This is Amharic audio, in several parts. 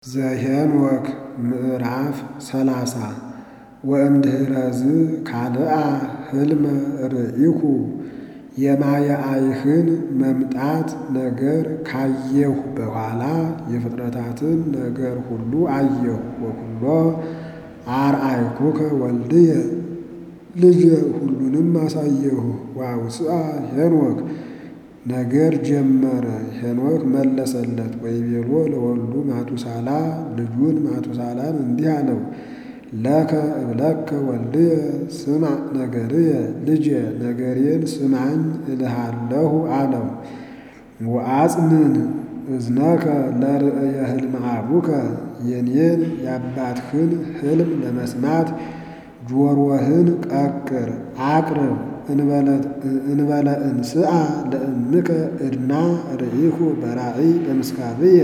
ዘኄንወክ ምዕራፍ ሰላሳ ወእምድኅረዝ ካልአ ሕልመ ርኢኩ የማየአይህን መምጣት ነገር ካየሁ በኋላ የፍጥረታትን ነገር ሁሉ አየሁ። ወኩሎ አርአይኩከ ወልድየ ልጄ ሁሉንም አሳየሁ። ወአውስአ ሄኖክ ነገር ጀመረ። ሄኖክ መለሰለት ወይቤሎ ለወልዱ ማቱሳላ ልጁን ማቱሳላን እንዲህ አለው፣ ለከ እብለከ ወልድየ ስማዕ ነገርየ ልጄ ነገሬን ስማኝ እልሃለሁ አለው። ወአጽንን እዝነከ ለርእየ ሕልመ አቡከ የኔን የአባትህን ሕልም ለመስማት ጆሮህን ቀቅር አቅርብ። እንበለ እንስአ ለእምከ ዕድና ርኢኩ በራእይ በምስካብየ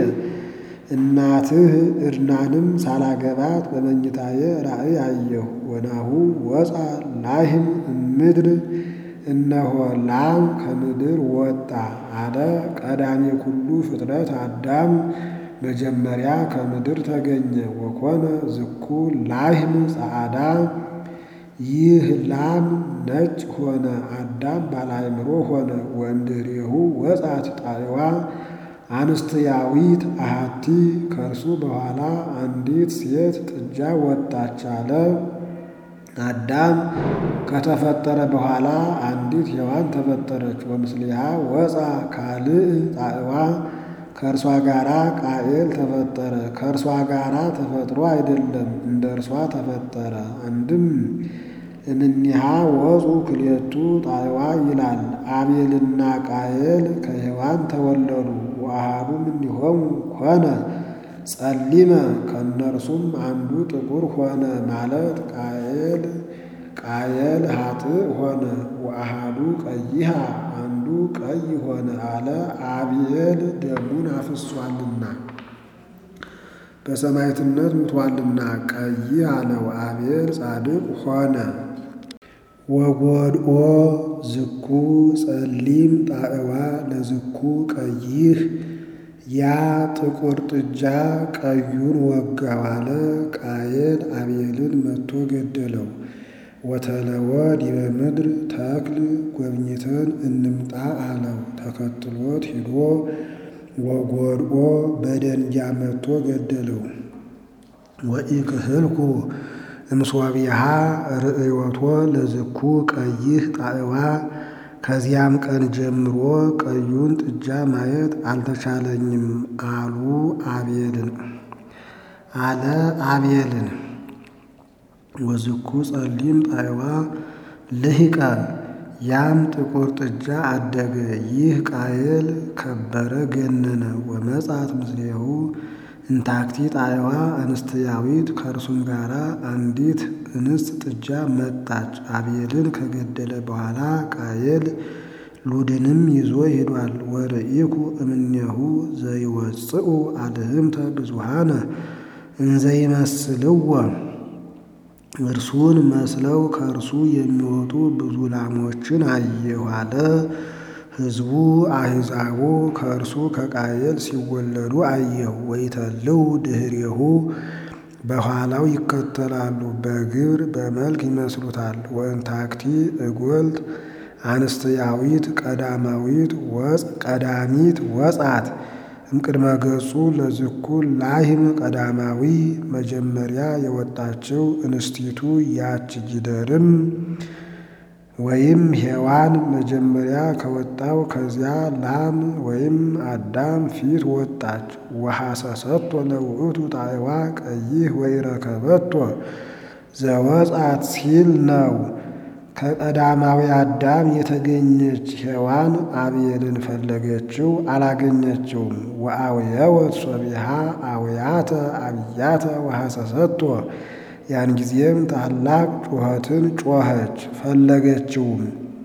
እናትህ ዕድናንም ሳላገባት በመኝታዬ ራእይ አየሁ። ወናሁ ወፃ ላህም እምድር እነሆ ላም ከምድር ወጣ አለ። ቀዳሜ ኩሉ ፍጥረት አዳም መጀመሪያ ከምድር ተገኘ። ወኮነ ዝኩ ላህም ጸዓዳ ይህ ላም ነጭ ሆነ። አዳም ባለአእምሮ ሆነ። ወእምድኅሬሁ ወፃት ጣዕዋ አንስትያዊት አሐቲ ከእርሱ በኋላ አንዲት ሴት ጥጃ ወጣች አለ። አዳም ከተፈጠረ በኋላ አንዲት ሔዋን ተፈጠረች። ወምስሊሃ ወፃ ካልእ ጣዕዋ ከእርሷ ጋራ ቃኤል ተፈጠረ። ከእርሷ ጋራ ተፈጥሮ አይደለም እንደ እርሷ ተፈጠረ። አንድም እምኔሃ ወፁ ክልኤቱ ጣዕዋ ይላል። አቤልና ቃየል ከሔዋን ተወለዱ። ወአሐዱ እምኔሆሙ ኮነ ጸሊመ ከእነርሱም አንዱ ጥቁር ሆነ ማለት ቃየል ቃየል ኃጥእ ሆነ። ወአሐዱ ቀይሃ አንዱ ቀይ ሆነ አለ። አብኤል ደሙን አፍሷልና በሰማዕትነት ሙቷልና ቀይ አለው። አቤል ጻድቅ ሆነ። ወጐድኦ ዝኩ ጸሊም ጣዕዋ ለዝኩ ቀይህ ያ ጥቁር ጥጃ ቀዩን ወጋው አለ። ቃየል አቤልን መትቶ ገደለው። ወተለወ ዲበ ምድር ተክል ጎብኝተን እንምጣ አለው። ተከትሎት ሂዶ ወጐድኦ በደንጊያ መትቶ ገደለው። ወኢክህልኩ እምሶቢሃ ርእዮቶ ለዝኩ ቀይህ ጣዕዋ ከዚያም ቀን ጀምሮ ቀዩን ጥጃ ማየት አልተቻለኝም አሉ አቤልን አለ አቤልን። ወዝኩ ጸሊም ጣዕዋ ልሂቀ ያም ጥቁር ጥጃ አደገ። ይህ ቃየል ከበረ ገነነ። ወመጻት ምስሌሁ እንታክቲ ጣዕዋ እንስትያዊት ከእርሱም ጋራ አንዲት እንስት ጥጃ መጣች። አቤልን ከገደለ በኋላ ቃየል ሉድንም ይዞ ሄዷል። ወርኢኩ እምኔሁ ዘይወፅኡ አልህምተ ብዙሃነ እንዘይመስልዎ እርሱን መስለው ከእርሱ የሚወጡ ብዙ ላሞችን አየሁ አለ። ሕዝቡ አሕዛቡ ከእርሱ ከቃየል ሲወለዱ አየሁ። ወይተልው ድኅሬሁ በኋላው ይከተላሉ፣ በግብር በመልክ ይመስሉታል። ወእንታክቲ እጐልት አንስትያዊት ቀዳማዊት ወፅ ቀዳሚት ወፃት እምቅድመ ገጹ ለዝኩ ላህም ቀዳማዊ መጀመሪያ የወጣችው እንስቲቱ ያች ጊደርም ወይም ሔዋን መጀመሪያ ከወጣው ከዚያ ላም ወይም አዳም ፊት ወጣች። ወሐሰሰቶ ለውእቱ ጣዕዋ ቀይህ ወኢረከበቶ ዘወፃት ሲል ነው። ከቀዳማዊ አዳም የተገኘች ሔዋን አቤልን ፈለገችው፣ አላገኘችውም። ወአውየወት ሶቢሃ አውያተ አብያተ ወሐሰሰቶ ያን ጊዜም ታላቅ ጩኸትን ጮኸች፣ ፈለገችውም።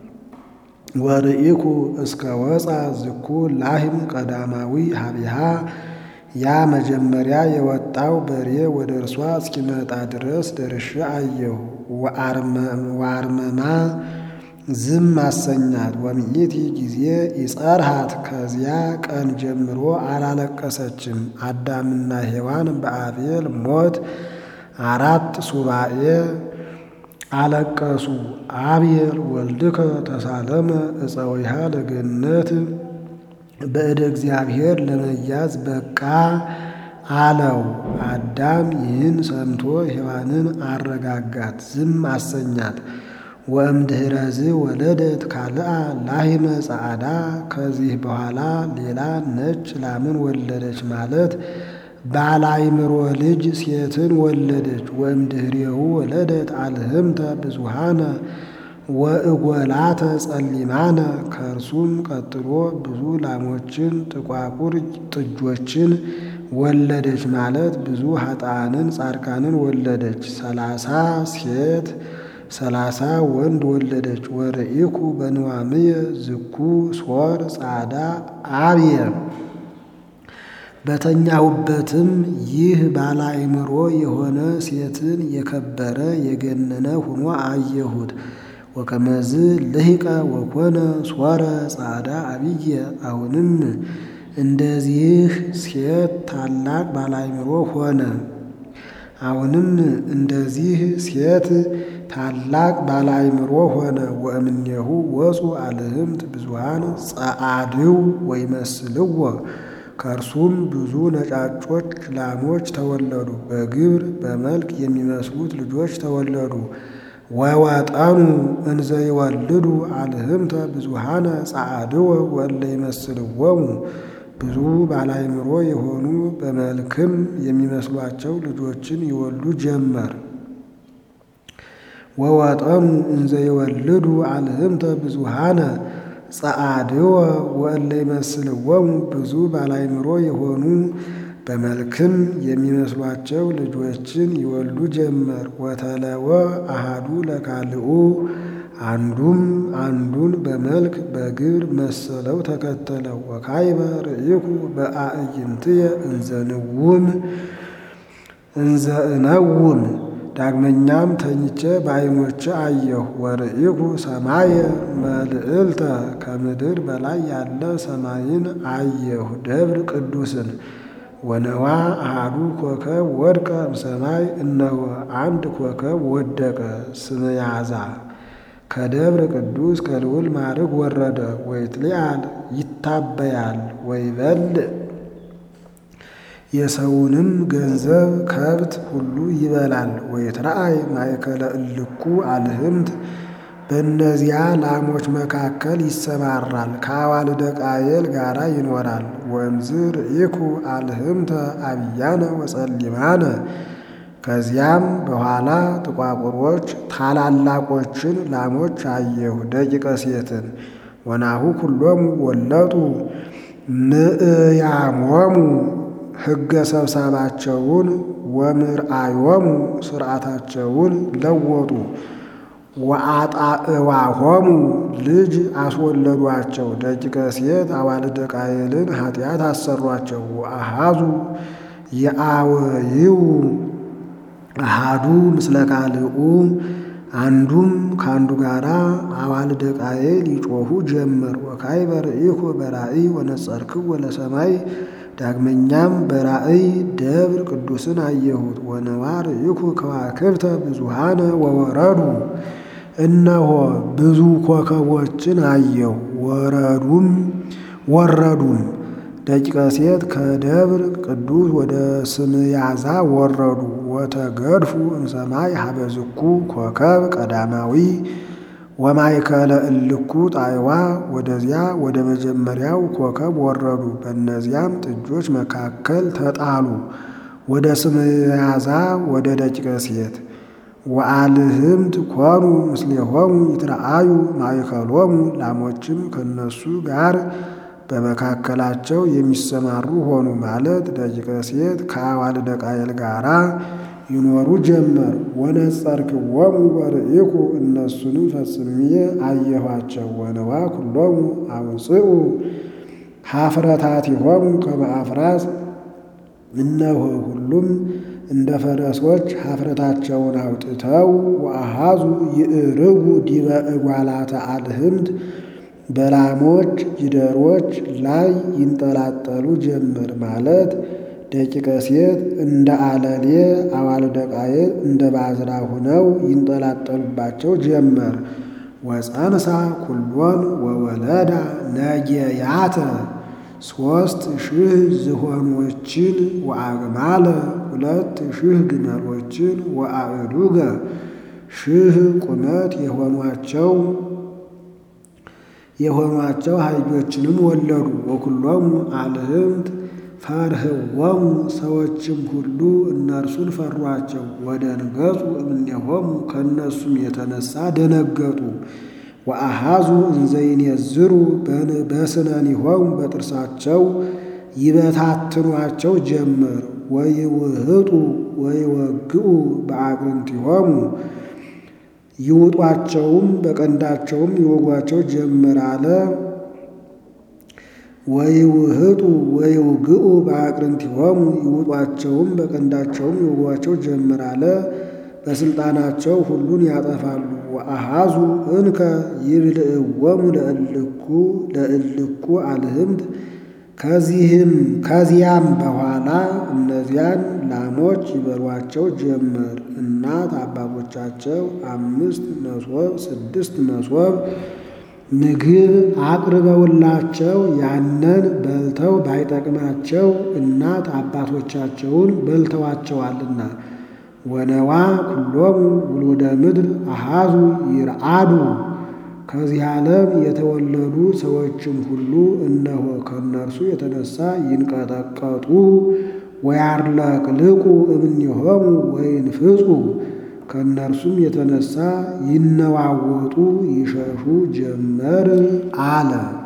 ወርኢኩ እስከ ወፃ ዝኩ ላህም ቀዳማዊ ሀቢሃ ያ መጀመሪያ የወጣው በሬ ወደ እርሷ እስኪመጣ ድረስ ደርሼ አየሁ። ወአርመማ ዝም አሰኛት። ወምኢቲ ጊዜ ይጸርሃት ከዚያ ቀን ጀምሮ አላለቀሰችም። አዳምና ሔዋን በአቤል ሞት አራት ሱባኤ አለቀሱ። አቤል ወልድከ ተሳለመ እፀዊሃ ለገነት በእደ እግዚአብሔር ለመያዝ በቃ አለው። አዳም ይህን ሰምቶ ሔዋንን አረጋጋት፣ ዝም አሰኛት። ወእምድኅረዝ ወለደት ካልአ ላሂመ ጸዓዳ ከዚህ በኋላ ሌላ ነጭ ላምን ወለደች ማለት ባላይምሮ ልጅ ሴትን ወለደች። ወእምድኅሬሁ ወለደት አልህምተ ብዙሃነ ወእጎላተ ጸሊማነ ከእርሱም ቀጥሎ ብዙ ላሞችን ጥቋቁር ጥጆችን ወለደች ማለት ብዙ ኃጥአንን ጻድቃንን ወለደች። ሰላሳ ሴት ሰላሳ ወንድ ወለደች። ወርኢኩ በንዋምየ ዝኩ ሶር ጻዳ አብየ በተኛሁበትም ይህ ባላይምሮ የሆነ ሴትን የከበረ የገነነ ሆኖ አየሁት። ወከመዝ ልሂቀ ወኮነ ሶረ ጻዳ አብየ አሁንም እንደዚህ ሴት ታላቅ ባላይምሮ ሆነ። አሁንም እንደዚህ ሴት ታላቅ ባላይምሮ ሆነ። ወእምኔሁ ወፁ አልህምት ብዙሃን ጸአድው ወይመስልዎ ከእርሱም ብዙ ነጫጮች ላሞች ተወለዱ። በግብር በመልክ የሚመስሉት ልጆች ተወለዱ። ወወጠኑ እንዘ ይወልዱ አልህምተ ብዙሃነ ጸአድወ ወእለ ይመስልዎሙ ብዙ ባላይምሮ የሆኑ በመልክም የሚመስሏቸው ልጆችን ይወልዱ ጀመር። ወወጠኑ እንዘ ይወልዱ አልህምተ ብዙሃነ ጸአድወ ወእለ ይመስልዎሙ ብዙ ባላይምሮ የሆኑ በመልክም የሚመስሏቸው ልጆችን ይወልዱ ጀመር። ወተለወ አሃዱ ለካልኡ አንዱም አንዱን በመልክ በግብር መሰለው ተከተለው። ወካይበ ርኢኩ በአዕይንትየ እንዘንውም እንዘ እነውም ዳግመኛም ተኝቼ በዓይኖቼ አየሁ። ወርኢኩ ሰማየ መልዕልተ ከምድር በላይ ያለ ሰማይን አየሁ ደብር ቅዱስን ወነዋ አሃዱ ኮከብ ወድቀ እምሰማይ እነሆ አንድ ኮከብ ወደቀ ስመያዛ ከደብረ ቅዱስ ከልዑል ማዕርግ ወረደ። ወይትሊአል ይታበያል ወይበልዕ የሰውንም ገንዘብ ከብት ሁሉ ይበላል። ወይትረአይ ማእከለ እልኩ አልህምት በእነዚያ ላሞች መካከል ይሰማራል። ከአዋልደ ቃየል ጋራ ይኖራል። ወእምዝ ርኢኩ አልህምተ አብያነ ወጸሊማነ ከዚያም በኋላ ጥቋቁሮች ታላላቆችን ላሞች አየሁ ደቂቀ ሴትን ወናሁ ኩሎሙ ወለጡ ምእያሞሙ ሕገ ሰብሳባቸውን ወምርአዮሙ ስርዓታቸውን ለወጡ ወአጣዕዋሆሙ ልጅ አስወለዷቸው ደቂቀ ሴት አዋልደ ቃየልን ኃጢአት አሰሯቸው። ወአሃዙ የአወይው አሃዱ ምስለ ካልኡ አንዱም ከአንዱ ጋራ አዋልደ ቃየል ይጮኹ ጀመር። ወካዕበ ርኢኩ በራእይ ወነጸርክው ወለሰማይ ዳግመኛም በራእይ ደብር ቅዱስን አየሁት። ወነዋ ርኢኩ ከዋክብተ ብዙሃነ ወወረዱ እነሆ ብዙ ኮከቦችን አየሁ ወረዱም ወረዱም ደቂቀ ሴት ከደብር ቅዱስ ወደ ስምያዛ ወረዱ። ወተገድፉ እምሰማይ ሀበዝኩ ኮከብ ቀዳማዊ ወማእከለ እልኩ ጣዕዋ ወደዚያ ወደ መጀመሪያው ኮከብ ወረዱ። በእነዚያም ጥጆች መካከል ተጣሉ። ወደ ስምያዛ ወደ ደቂቀ ሴት ወአልህምት ኮኑ ምስሌሆሙ ይትረአዩ ማእከሎሙ ላሞችም ከነሱ ጋር በመካከላቸው የሚሰማሩ ሆኑ። ማለት ደቂቀ ሴት ከአዋልደ ቃየል ጋራ ይኖሩ ጀመር። ወነጸርክዎሙ ወርኢኩ እነሱንም ፈጽሜ አየኋቸው። ወነዋ ኩሎሙ አውፅኡ ኀፍረታቲሆሙ ከመ አፍራስ እነሆ ሁሉም እንደ ፈረሶች ኀፍረታቸውን አውጥተው ወአሃዙ ይዕርጉ ዲበ እጓላተ አልህምት በላሞች ጊደሮች ላይ ይንጠላጠሉ ጀመር ማለት ደቂቀ ሴት እንደ አለሌ አዋልደ ቃየል እንደ ባዝራ ሁነው ይንጠላጠሉባቸው ጀመር። ወፀንሳ ኩሎን ወወለዳ ነጌያተ ሦስት ሺህ ዝሆኖችን ወአግማለ ሁለት ሺህ ግመሎችን ወአእዱገ ሺህ ቁመት የሆኗቸው የሆኗቸው አህዮችንም ወለዱ። ወኩሎሙ አልህምት ፈርህዎሙ ሰዎችም ሁሉ እነርሱን ፈሯቸው። ወደንገጹ እምኔሆሙ ከእነሱም የተነሳ ደነገጡ። ወአሃዙ እንዘይኔዝሩ በስነኒሆሙ በጥርሳቸው ይበታትኗቸው ጀመር። ወይውህጡ ወይወግኡ በአቅርንቲሆሙ ይውጧቸውም በቀንዳቸውም ይወጓቸው ጀመር አለ። ወይውህጡ ወይውግኡ በአቅርንቲሆሙ ይውጧቸውም በቀንዳቸውም ይወጓቸው ጀመር አለ። በስልጣናቸው ሁሉን ያጠፋሉ። ወአሃዙ እንከ ይብልዕዎሙ ለእልኩ ለእልኩ አልህምት ከዚህም ከዚያም በኋላ እነዚያን ላሞች ይበሏቸው ጀመር። እናት አባቶቻቸው አምስት መሶብ ስድስት መሶብ ምግብ አቅርበውላቸው ያንን በልተው ባይጠቅማቸው እናት አባቶቻቸውን በልተዋቸዋልና። ወነዋ ኩሎሙ ውሉደ ምድር አሃዙ ይርአዱ ከዚህ ዓለም የተወለዱ ሰዎችም ሁሉ እነሆ ከእነርሱ የተነሳ ይንቀጠቀጡ ወያርለቅልቁ እምኔሆሙ ወይንፍጹ ከእነርሱም የተነሳ ይነዋወጡ ይሸሹ ጀመር አለ።